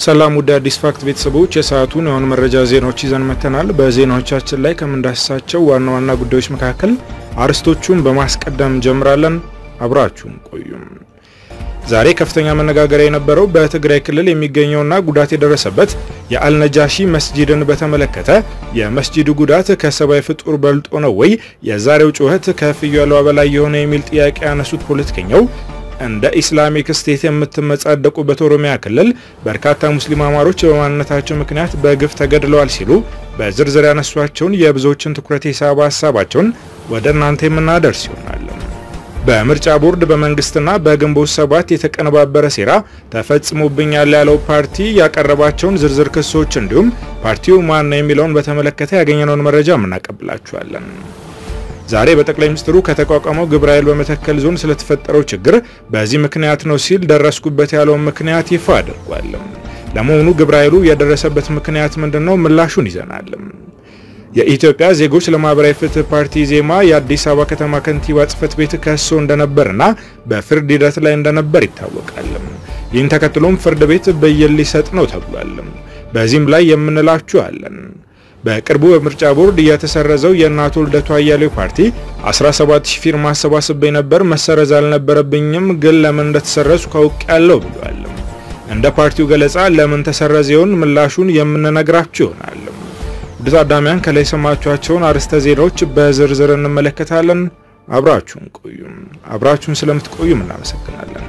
ሰላም ውድ አዲስ ፋክት ቤተሰቦች የሰዓቱን የሆኑ መረጃ ዜናዎች ይዘን መጥተናል። በዜናዎቻችን ላይ ከምንዳስሳቸው ዋና ዋና ጉዳዮች መካከል አርዕስቶቹን በማስቀደም እንጀምራለን። አብራችሁን ቆዩም። ዛሬ ከፍተኛ መነጋገሪያ የነበረው በትግራይ ክልል የሚገኘውና ጉዳት የደረሰበት የአልነጃሺ መስጂድን በተመለከተ የመስጂዱ ጉዳት ከሰብአዊ ፍጡር በልጦ ነው ወይ የዛሬው ጩኸት ከፍየሏ በላይ የሆነ የሚል ጥያቄ ያነሱት ፖለቲከኛው እንደ ኢስላሚክ ስቴት የምትመጻደቁበት ኦሮሚያ ክልል በርካታ ሙስሊም አማሮች በማንነታቸው ምክንያት በግፍ ተገድለዋል ሲሉ በዝርዝር ያነሷቸውን የብዙዎችን ትኩረት የሳበ ሀሳባቸውን ወደ እናንተ የምናደርስ ይሆናል። በምርጫ ቦርድ በመንግስትና በግንቦት ሰባት የተቀነባበረ ሴራ ተፈጽሞብኛል ያለው ፓርቲ ያቀረባቸውን ዝርዝር ክሶች እንዲሁም ፓርቲው ማን ነው የሚለውን በተመለከተ ያገኘነውን መረጃ እናቀብላችኋለን። ዛሬ በጠቅላይ ሚኒስትሩ ከተቋቋመው ግብረ ኃይል በመተከል ዞን ስለተፈጠረው ችግር በዚህ ምክንያት ነው ሲል ደረስኩበት ያለውን ምክንያት ይፋ አድርጓል። ለመሆኑ ግብረ ኃይሉ የደረሰበት ምክንያት ምንድነው? ምላሹን ይዘናል። የኢትዮጵያ ዜጎች ለማህበራዊ ፍትህ ፓርቲ ዜማ የአዲስ አበባ ከተማ ከንቲባ ጽህፈት ቤት ከሶ እንደነበርና በፍርድ ሂደት ላይ እንደነበር ይታወቃል። ይህን ተከትሎም ፍርድ ቤት ብይን ሊሰጥ ነው ተብሏል። በዚህም ላይ የምንላችሁ አለን። በቅርቡ በምርጫ ቦርድ የተሰረዘው የእናቶ ልደቱ አያሌው ፓርቲ 17000 ፊርማ አሰባስቤ ነበር፣ መሰረዝ አልነበረብኝም፣ ግን ለምን እንደተሰረዙ ካውቅ ያለው ብሏል። እንደ ፓርቲው ገለጻ ለምን ተሰረዘውን ምላሹን የምንነግራችሁ ይሆናል። ውድ ታዳሚያን ከላይ የሰማችኋቸውን አርዕስተ ዜናዎች በዝርዝር እንመለከታለን። አብራችሁን ቆዩም። አብራችሁን ስለምትቆዩም እናመሰግናለን።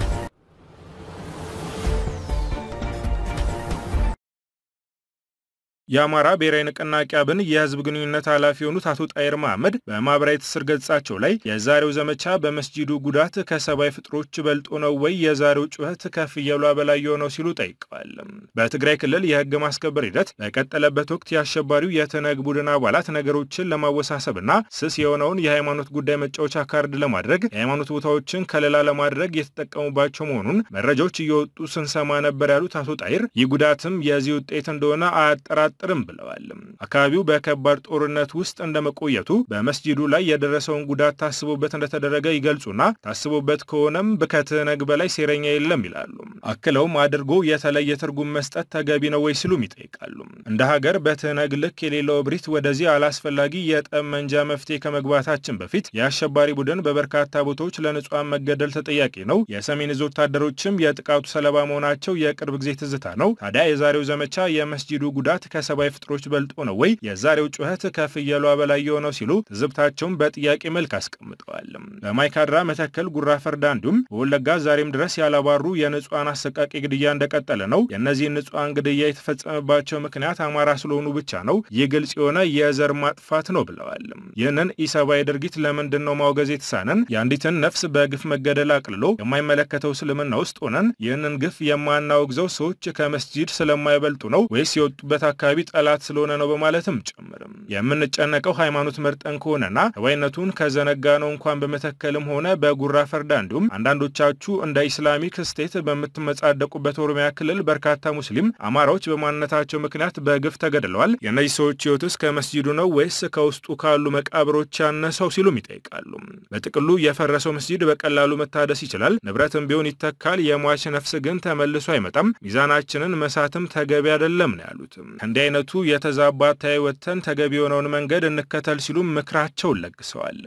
የአማራ ብሔራዊ ንቅናቄ አብን የህዝብ ግንኙነት ኃላፊ የሆኑት አቶ ጣይር መሐመድ በማህበራዊ ትስስር ገጻቸው ላይ የዛሬው ዘመቻ በመስጂዱ ጉዳት ከሰብአዊ ፍጥሮች በልጦ ነው ወይ የዛሬው ጩኸት ከፍየሏ በላይ የሆነው ሲሉ ጠይቀዋል። በትግራይ ክልል የህግ ማስከበር ሂደት በቀጠለበት ወቅት የአሸባሪው የተነግ ቡድን አባላት ነገሮችን ለማወሳሰብና ስስ የሆነውን የሃይማኖት ጉዳይ መጫወቻ ካርድ ለማድረግ የሃይማኖት ቦታዎችን ከለላ ለማድረግ የተጠቀሙባቸው መሆኑን መረጃዎች እየወጡ ስንሰማ ነበር ያሉት አቶ ጣይር ይህ ጉዳትም የዚህ ውጤት እንደሆነ አያጠራጥ ጥርም ብለዋል። አካባቢው በከባድ ጦርነት ውስጥ እንደመቆየቱ በመስጂዱ ላይ የደረሰውን ጉዳት ታስቦበት እንደተደረገ ይገልጹና ታስቦበት ከሆነም ከትህነግ በላይ ሴረኛ የለም ይላሉ። አክለውም አድርጎ የተለየ ትርጉም መስጠት ተገቢ ነው ወይ ሲሉም ይጠይቃሉ። እንደ ሀገር በትህነግ ልክ የሌለው እብሪት ወደዚህ አላስፈላጊ የጠመንጃ መፍትሄ ከመግባታችን በፊት የአሸባሪ ቡድን በበርካታ ቦታዎች ለንጹሐን መገደል ተጠያቂ ነው። የሰሜን እዝ ወታደሮችም የጥቃቱ ሰለባ መሆናቸው የቅርብ ጊዜ ትዝታ ነው። ታዲያ የዛሬው ዘመቻ የመስጂዱ ጉዳት ሰብአዊ ፍጥሮች በልጦ ነው ወይ የዛሬው ጩኸት ከፍየሏ በላይ የሆነው ሲሉ ትዝብታቸውን በጥያቄ መልክ አስቀምጠዋል። በማይካድራ፣ መተከል፣ ጉራ ፈርዳ እንዲሁም በወለጋ ዛሬም ድረስ ያላባሩ የንጹሐን አሰቃቂ ግድያ እንደቀጠለ ነው። የእነዚህን ንጹሐን ግድያ የተፈጸመባቸው ምክንያት አማራ ስለሆኑ ብቻ ነው። ይህ ግልጽ የሆነ የዘር ማጥፋት ነው ብለዋል። ይህንን ኢሰብአዊ ድርጊት ለምንድን ነው ማውገዝ የተሳነን? የአንዲትን ነፍስ በግፍ መገደል አቅልሎ የማይመለከተው እስልምና ውስጥ ሆነን ይህንን ግፍ የማናወግዘው ሰዎች ከመስጂድ ስለማይበልጡ ነው ወይስ የወጡበት አካባቢ ጠላት ስለሆነ ነው በማለትም ጭምርም የምንጨነቀው ሃይማኖት መርጠን ከሆነና ህዋይነቱን ከዘነጋ ነው እንኳን በመተከልም ሆነ በጉራ ፈርዳ እንዲሁም አንዳንዶቻችሁ እንደ ኢስላሚክ ስቴት በምትመጻደቁበት ኦሮሚያ ክልል በርካታ ሙስሊም አማራዎች በማንነታቸው ምክንያት በግፍ ተገድለዋል። የእነዚህ ሰዎች ህይወትስ ከመስጂዱ ነው ወይስ ከውስጡ ካሉ መቃብሮች ያነሰው ሲሉም ይጠይቃሉ። በጥቅሉ የፈረሰው መስጂድ በቀላሉ መታደስ ይችላል፣ ንብረትም ቢሆን ይተካል። የሟች ነፍስ ግን ተመልሶ አይመጣም። ሚዛናችንን መሳትም ተገቢ አይደለም ነው ያሉት። እንዲህ አይነቱ የተዛባ አተያይ ወጥተን ተገቢ የሆነውን መንገድ እንከተል ሲሉም ምክራቸውን ለግሰዋል።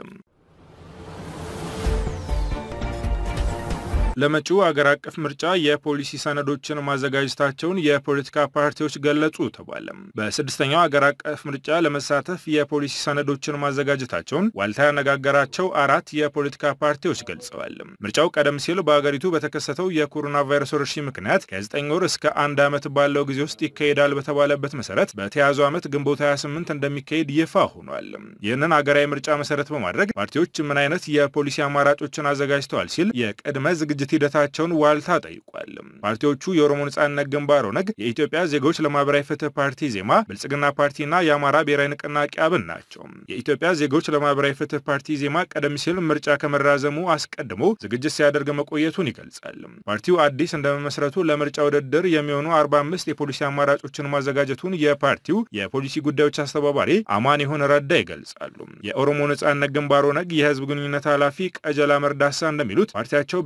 ለመጪው አገር አቀፍ ምርጫ የፖሊሲ ሰነዶችን ማዘጋጀታቸውን የፖለቲካ ፓርቲዎች ገለጹ ተባለ። በስድስተኛው አገር አቀፍ ምርጫ ለመሳተፍ የፖሊሲ ሰነዶችን ማዘጋጀታቸውን ዋልታ ያነጋገራቸው አራት የፖለቲካ ፓርቲዎች ገልጸዋል። ምርጫው ቀደም ሲል በአገሪቱ በተከሰተው የኮሮና ቫይረስ ወረርሽኝ ምክንያት ከ9 ወር እስከ አንድ ዓመት ባለው ጊዜ ውስጥ ይካሄዳል በተባለበት መሰረት በተያዘው ዓመት ግንቦት 28 እንደሚካሄድ ይፋ ሆኗል። ይህንን አገራዊ ምርጫ መሰረት በማድረግ ፓርቲዎች ምን አይነት የፖሊሲ አማራጮችን አዘጋጅተዋል ሲል የቅድመ ዝግጅት የዝግጅት ሂደታቸውን ዋልታ ጠይቋል። ፓርቲዎቹ የኦሮሞ ነጻነት ግንባር ኦነግ፣ የኢትዮጵያ ዜጎች ለማህበራዊ ፍትህ ፓርቲ ዜማ፣ ብልጽግና ፓርቲና የአማራ ብሔራዊ ንቅናቄ አብን ናቸው። የኢትዮጵያ ዜጎች ለማህበራዊ ፍትህ ፓርቲ ዜማ ቀደም ሲል ምርጫ ከመራዘሙ አስቀድሞ ዝግጅት ሲያደርግ መቆየቱን ይገልጻል። ፓርቲው አዲስ እንደመመስረቱ ለምርጫ ውድድር የሚሆኑ 45 የፖሊሲ አማራጮችን ማዘጋጀቱን የፓርቲው የፖሊሲ ጉዳዮች አስተባባሪ አማን ይሁን ረዳ ይገልጻሉ። የኦሮሞ ነጻነት ግንባር ኦነግ የህዝብ ግንኙነት ኃላፊ ቀጀላ መርዳሳ እንደሚሉት ፓርቲያቸው በግንቦት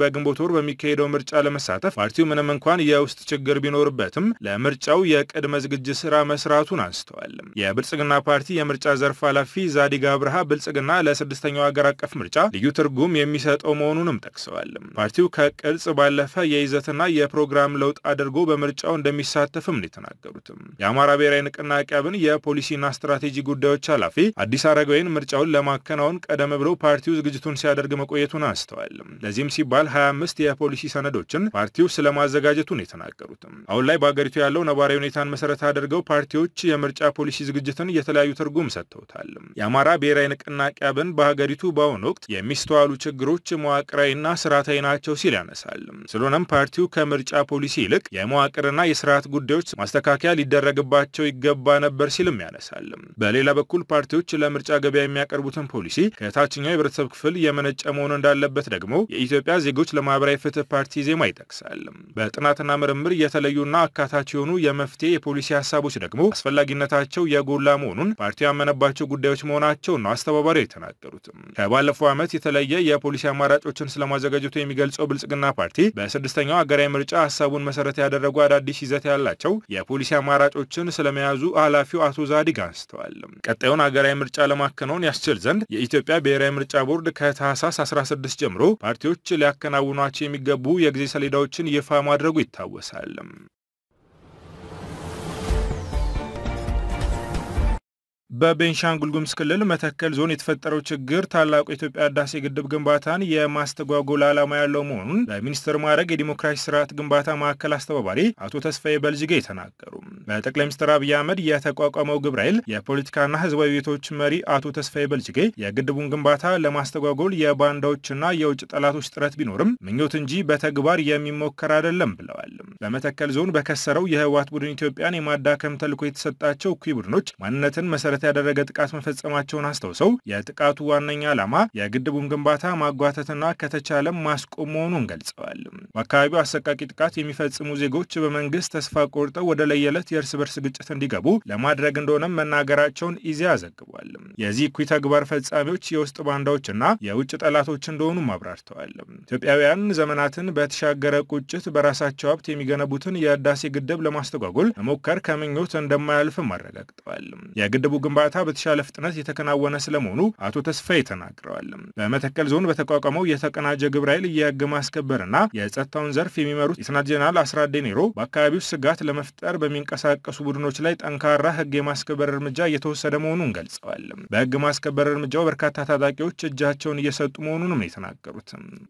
ወር በሚካሄደው ምርጫ ለመሳተፍ ፓርቲው ምንም እንኳን የውስጥ ችግር ቢኖርበትም ለምርጫው የቅድመ ዝግጅት ስራ መስራቱን አንስተዋል። የብልጽግና ፓርቲ የምርጫ ዘርፍ ኃላፊ ዛዲግ አብርሃ ብልጽግና ለስድስተኛው ሀገር አቀፍ ምርጫ ልዩ ትርጉም የሚሰጠው መሆኑንም ጠቅሰዋል። ፓርቲው ከቅርጽ ባለፈ የይዘትና የፕሮግራም ለውጥ አድርጎ በምርጫው እንደሚሳተፍም ነው የተናገሩትም። የአማራ ብሔራዊ ንቅናቄ አብን የፖሊሲና ስትራቴጂ ጉዳዮች ኃላፊ አዲስ አረጋዊን ምርጫውን ለማከናወን ቀደም ብሎ ፓርቲው ዝግጅቱን ሲያደርግ መቆየቱን አንስተዋል። ለዚህም ሲባል 25 የፖሊሲ ሰነዶችን ፓርቲው ስለማዘጋጀቱን የተናገሩትም አሁን ላይ በአገሪቱ ያለው ነባራዊ ሁኔታን መሰረት አድርገው ፓርቲዎች የምርጫ ፖሊሲ ዝግጅትን የተለያዩ ትርጉም ሰጥተውታል። የአማራ ብሔራዊ ንቅናቄ አብን በሀገሪቱ በአሁኑ ወቅት የሚስተዋሉ ችግሮች መዋቅራዊና ስርዓታዊ ናቸው ሲል ያነሳል። ስለሆነም ፓርቲው ከምርጫ ፖሊሲ ይልቅ የመዋቅርና የስርዓት ጉዳዮች ማስተካከያ ሊደረግባቸው ይገባ ነበር ሲልም ያነሳል። በሌላ በኩል ፓርቲዎች ለምርጫ ገበያ የሚያቀርቡትን ፖሊሲ ከታችኛው የህብረተሰብ ክፍል የመነጨ መሆን እንዳለበት ደግሞ የኢትዮጵያ ዜጎች ለማህበራዊ ፍትህ ፓርቲ ዜማ ይጠቅሳል። በጥናትና ምርምር የተለዩና አካታች የሆኑ የመፍትሄ የፖሊሲ ሀሳቦች ደግሞ አስፈላጊነታቸው የጎላ መሆኑን ፓርቲው ያመነባቸው ጉዳዮች መሆናቸውን ነው አስተባባሪው የተናገሩትም። ከባለፈው ዓመት የተለየ የፖሊሲ አማራጮችን ስለማዘጋጀቱ የሚገልጸው ብልጽግና ፓርቲ በስድስተኛው ሀገራዊ ምርጫ ሀሳቡን መሰረት ያደረጉ አዳዲስ ይዘት ያላቸው የፖሊሲ አማራጮችን ስለመያዙ ኃላፊው አቶ ዛዲግ አንስተዋል። ቀጣዩን ሀገራዊ ምርጫ ለማከናወን ያስችል ዘንድ የኢትዮጵያ ብሔራዊ ምርጫ ቦርድ ከታህሳስ 16 ጀምሮ ፓርቲዎች ሊያከናውኗቸው የሚገቡ የጊዜ ሰሌዳዎችን ይፋ ማድረጉ ይታወሳል። በቤንሻንጉል ጉሙዝ ክልል መተከል ዞን የተፈጠረው ችግር ታላቁ የኢትዮጵያ ህዳሴ ግድብ ግንባታን የማስተጓጎል ዓላማ ያለው መሆኑን በሚኒስትር ማዕረግ የዲሞክራሲ ስርዓት ግንባታ ማዕከል አስተባባሪ አቶ ተስፋዬ በልጅጌ ተናገሩ። በጠቅላይ ሚኒስትር አብይ አህመድ የተቋቋመው ግብረ ኃይል የፖለቲካና ህዝባዊ ቤቶች መሪ አቶ ተስፋዬ በልጅጌ የግድቡን ግንባታ ለማስተጓጎል የባንዳዎችና የውጭ ጠላቶች ጥረት ቢኖርም ምኞት እንጂ በተግባር የሚሞከር አይደለም ብለዋል። በመተከል ዞን በከሰረው የህወሓት ቡድን ኢትዮጵያን የማዳከም ተልዕኮ የተሰጣቸው እኩይ ቡድኖች ማንነትን መሰረት ያደረገ ጥቃት መፈጸማቸውን አስታውሰው የጥቃቱ ዋነኛ ዓላማ የግድቡን ግንባታ ማጓተትና ከተቻለም ማስቆም መሆኑን ገልጸዋል። በአካባቢው አሰቃቂ ጥቃት የሚፈጽሙ ዜጎች በመንግስት ተስፋ ቆርጠው ወደ ለየለት የእርስ በርስ ግጭት እንዲገቡ ለማድረግ እንደሆነም መናገራቸውን ኢዜአ ዘግቧል። የዚህ እኩይ ተግባር ፈጻሚዎች የውስጥ ባንዳዎችና የውጭ ጠላቶች እንደሆኑም አብራርተዋል። ኢትዮጵያውያን ዘመናትን በተሻገረ ቁጭት በራሳቸው ሀብት የሚገነቡትን የህዳሴ ግድብ ለማስተጓጎል መሞከር ከምኞት እንደማያልፍም አረጋግጠዋል። የግድቡ ግንባታ በተሻለ ፍጥነት የተከናወነ ስለመሆኑ አቶ ተስፋዬ ተናግረዋል። በመተከል ዞን በተቋቋመው የተቀናጀ ግብረ ኃይል የህግ ማስከበርና የጸጥታውን ዘርፍ የሚመሩት ሌተናንት ጄኔራል አስራት ዴኔሮ በአካባቢው ስጋት ለመፍጠር በሚንቀሳቀሱ ቡድኖች ላይ ጠንካራ ህግ የማስከበር እርምጃ እየተወሰደ መሆኑን ገልጸዋል። በህግ ማስከበር እርምጃው በርካታ ታጣቂዎች እጃቸውን እየሰጡ መሆኑንም ነው የተናገሩት።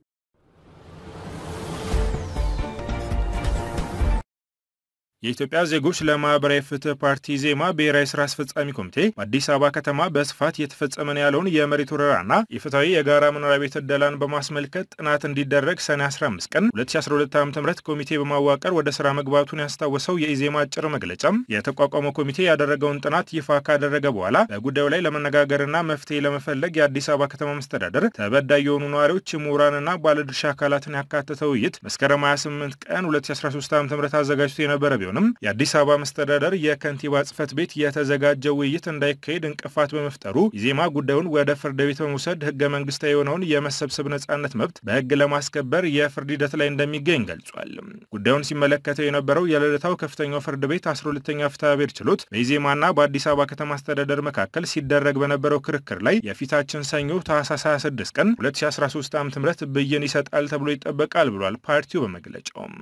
የኢትዮጵያ ዜጎች ለማህበራዊ ፍትህ ፓርቲ ዜማ ብሔራዊ ስራ አስፈጻሚ ኮሚቴ በአዲስ አበባ ከተማ በስፋት እየተፈጸመ ነው ያለውን የመሬት ወረራና የፍትሐዊ የጋራ መኖሪያ ቤት ዕደላን በማስመልከት ጥናት እንዲደረግ ሰኔ 15 ቀን 2012 ዓ ም ኮሚቴ በማዋቀር ወደ ስራ መግባቱን ያስታወሰው የኢዜማ አጭር መግለጫም የተቋቋመው ኮሚቴ ያደረገውን ጥናት ይፋ ካደረገ በኋላ በጉዳዩ ላይ ለመነጋገርና መፍትሄ ለመፈለግ የአዲስ አበባ ከተማ መስተዳደር ተበዳይ የሆኑ ነዋሪዎች፣ ምሁራንና ባለድርሻ አካላትን ያካተተ ውይይት መስከረም 28 ቀን 2013 ዓ ም አዘጋጅቶ የነበረ ቢሆንም የአዲስ አበባ መስተዳደር የከንቲባ ጽህፈት ቤት የተዘጋጀው ውይይት እንዳይካሄድ እንቅፋት በመፍጠሩ ኢዜማ ጉዳዩን ወደ ፍርድ ቤት በመውሰድ ህገ መንግስታዊ የሆነውን የመሰብሰብ ነጻነት መብት በህግ ለማስከበር የፍርድ ሂደት ላይ እንደሚገኝ ገልጿል። ጉዳዩን ሲመለከተው የነበረው የልደታው ከፍተኛው ፍርድ ቤት 12ኛ ፍትሐ ብሔር ችሎት በኢዜማና በአዲስ አበባ ከተማ አስተዳደር መካከል ሲደረግ በነበረው ክርክር ላይ የፊታችን ሰኞ ታህሳስ 26 ቀን 2013 ዓ ም ብይን ይሰጣል ተብሎ ይጠበቃል ብሏል ፓርቲው በመግለጫውም።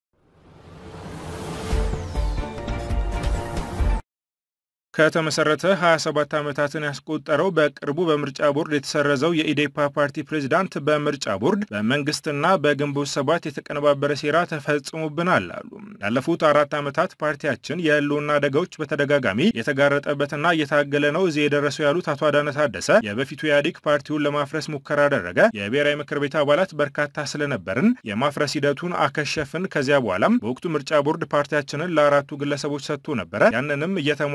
ከተመሰረተ 27 ዓመታትን ያስቆጠረው በቅርቡ በምርጫ ቦርድ የተሰረዘው የኢዴፓ ፓርቲ ፕሬዚዳንት በምርጫ ቦርድ በመንግስትና በግንቦት ሰባት የተቀነባበረ ሴራ ተፈጽሞብናል አሉ። ላለፉት አራት ዓመታት ፓርቲያችን የህልውና አደጋዎች በተደጋጋሚ የተጋረጠበትና እየታገለ ነው እዚህ የደረሰው ያሉት አቶ አዳነ ታደሰ የበፊቱ ኢህአዴግ ፓርቲውን ለማፍረስ ሙከራ አደረገ። የብሔራዊ ምክር ቤት አባላት በርካታ ስለነበርን የማፍረስ ሂደቱን አከሸፍን። ከዚያ በኋላም በወቅቱ ምርጫ ቦርድ ፓርቲያችንን ለአራቱ ግለሰቦች ሰጥቶ ነበረ። ያንንም እየተሟገትን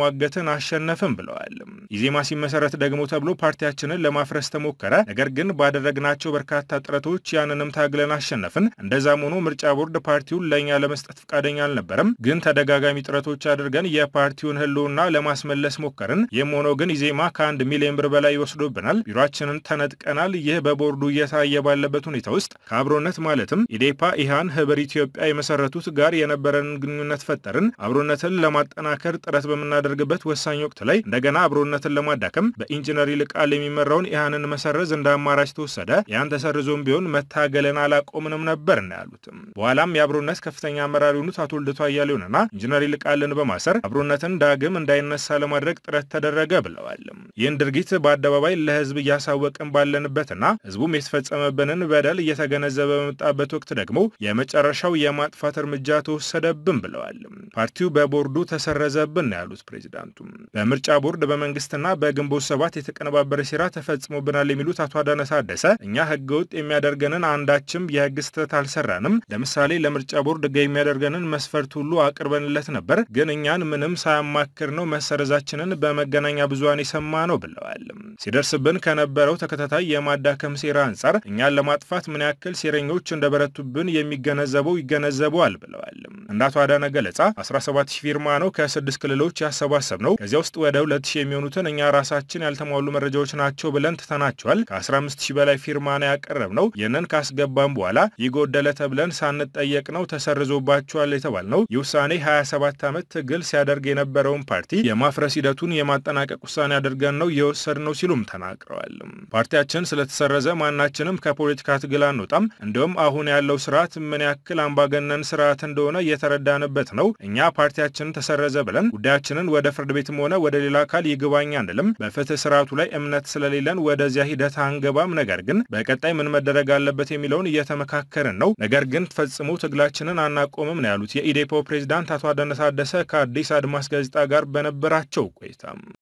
አሸነፍን ብለዋል። ኢዜማ ሲመሰረት ደግሞ ተብሎ ፓርቲያችንን ለማፍረስ ተሞከረ። ነገር ግን ባደረግናቸው በርካታ ጥረቶች ያንንም ታግለን አሸነፍን። እንደዛም ሆኖ ምርጫ ቦርድ ፓርቲውን ለእኛ ለመስጠት ፈቃደኛ አልነበረም። ግን ተደጋጋሚ ጥረቶች አድርገን የፓርቲውን ሕልውና ለማስመለስ ሞከርን። ይህም ሆኖ ግን ኢዜማ ከአንድ ሚሊዮን ብር በላይ ይወስዶብናል። ቢሮችንን ተነጥቀናል። ይህ በቦርዱ እየታየ ባለበት ሁኔታ ውስጥ ከአብሮነት ማለትም ኢዴፓ፣ ኢሃን፣ ህብር ኢትዮጵያ የመሰረቱት ጋር የነበረንን ግንኙነት ፈጠርን። አብሮነትን ለማጠናከር ጥረት በምናደርግበት ወሳኝ ወቅት ላይ እንደገና አብሮነትን ለማዳከም በኢንጂነር ይልቃል የሚመራውን ኢሃንን መሰረዝ እንደ አማራጭ ተወሰደ። ያን ተሰርዞም ቢሆን መታገልን አላቆምንም ነበር እና ያሉትም በኋላም የአብሮነት ከፍተኛ አመራር የሆኑት አቶ ልደቱ አያሌውንና ኢንጂነር ይልቃልን በማሰር አብሮነትን ዳግም እንዳይነሳ ለማድረግ ጥረት ተደረገ ብለዋል። ይህን ድርጊት በአደባባይ ለህዝብ እያሳወቅን ባለንበትና ህዝቡም የተፈጸመብንን በደል እየተገነዘበ በመጣበት ወቅት ደግሞ የመጨረሻው የማጥፋት እርምጃ ተወሰደብን ብለዋል። ፓርቲው በቦርዱ ተሰረዘብን ነው ያሉት ፕሬዚዳንቱ። በምርጫ ቦርድ በመንግስትና በግንቦት ሰባት የተቀነባበረ ሴራ ተፈጽሞብናል የሚሉት አቶ አዳነ ታደሰ እኛ ህገ ወጥ የሚያደርገንን አንዳችም የህግ ስህተት አልሰራንም። ለምሳሌ ለምርጫ ቦርድ ህገ የሚያደርገንን መስፈርት ሁሉ አቅርበንለት ነበር። ግን እኛን ምንም ሳያማክር ነው መሰረዛችንን በመገናኛ ብዙሃን የሰማ ነው ብለዋል። ሲደርስብን ከነበረው ተከታታይ የማዳከም ሴራ አንጻር እኛን ለማጥፋት ምን ያክል ሴረኞች እንደበረቱብን የሚገነዘበው ይገነዘበዋል ብለዋል። እንደ አቶ አዳነ ገለጻ 17 ሺህ ፊርማ ነው ከስድስት ክልሎች ያሰባሰብ ነው። ከዚያ ውስጥ ወደ 2 ሺህ የሚሆኑትን እኛ ራሳችን ያልተሟሉ መረጃዎች ናቸው ብለን ትተናቸዋል። ከ15 ሺህ በላይ ፊርማ ነው ያቀረብ ነው። ይህንን ካስገባም በኋላ ይጎደለ ተብለን ሳንጠየቅ ነው ተሰርዞባቸዋል የተባል ነው። ይህ ውሳኔ 27 ዓመት ትግል ሲያደርግ የነበረውን ፓርቲ የማፍረስ ሂደቱን የማጠናቀቅ ውሳኔ አድርገን ነው የወሰድ ነው ሲሉም ተናግረዋል። ፓርቲያችን ስለተሰረዘ ማናችንም ከፖለቲካ ትግል አንወጣም። እንዲሁም አሁን ያለው ስርዓት ምን ያክል አምባገነን ስርዓት እንደሆነ እየተረዳንበት ነው። እኛ ፓርቲያችንን ተሰረዘ ብለን ጉዳያችንን ወደ ፍርድ ቤትም ሆነ ወደ ሌላ አካል ይግባኝ አንልም። በፍትህ ስርዓቱ ላይ እምነት ስለሌለን ወደዚያ ሂደት አንገባም። ነገር ግን በቀጣይ ምን መደረግ አለበት የሚለውን እየተመካከርን ነው። ነገር ግን ፈጽሞ ትግላችንን አናቆምም ነው ያሉት የኢዴፓው ፕሬዚዳንት አቶ አዳነ ታደሰ ከአዲስ አድማስ ጋዜጣ ጋር በነበራቸው ቆይታ